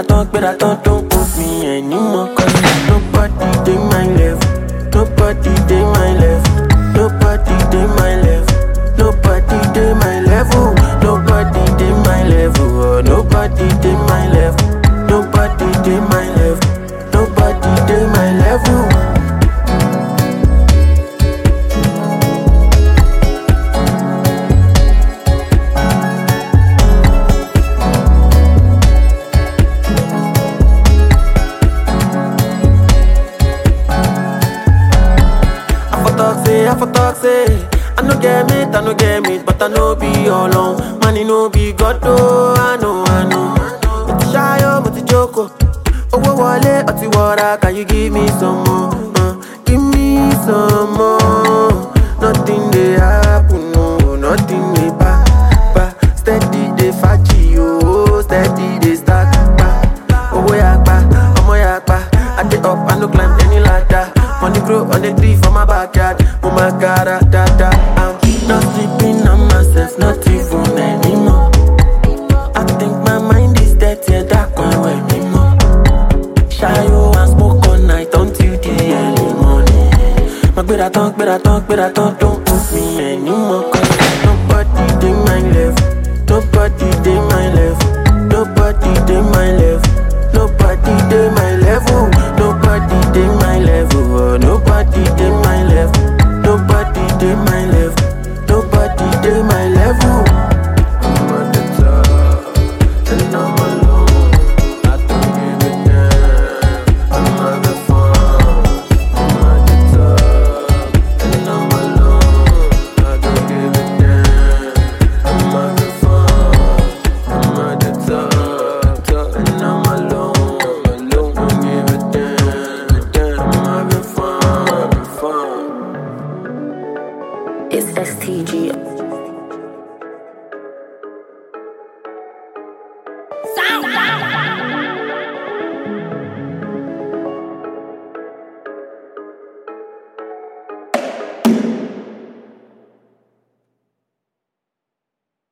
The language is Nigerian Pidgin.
gbéra tán gbéra tán don't put me anymore cause nobody dey my level nobody dey my level nobody dey my level nobody dey my level nobody dey my level oh nobody dey my level nobody dey my level nobody dey my level. I for talk say, I for talk say I no get meat, I no get meat But I no be alone Money no be God, oh I know, I know Mo ti ṣayọ, mo ti jókòó Owó wọlé, ọtí wọra Can you give me some more? Uh, give me some more Nothing dey happen, no Nothing dey pa, pa Steady dey faji, oh Steady dey stack, pa Owó yapa, ọmọ yapa I dey up, I no climb any ladder Money grow on the tree for my backyard Oh my god, ah, da da I'm not sleeping on myself, not even anymore I think my mind is dead, yeah, that can't wear me more Shayo and smoke all night until the early morning My gbéra tán, gbéra tán, gbéra tán Don't put me anymore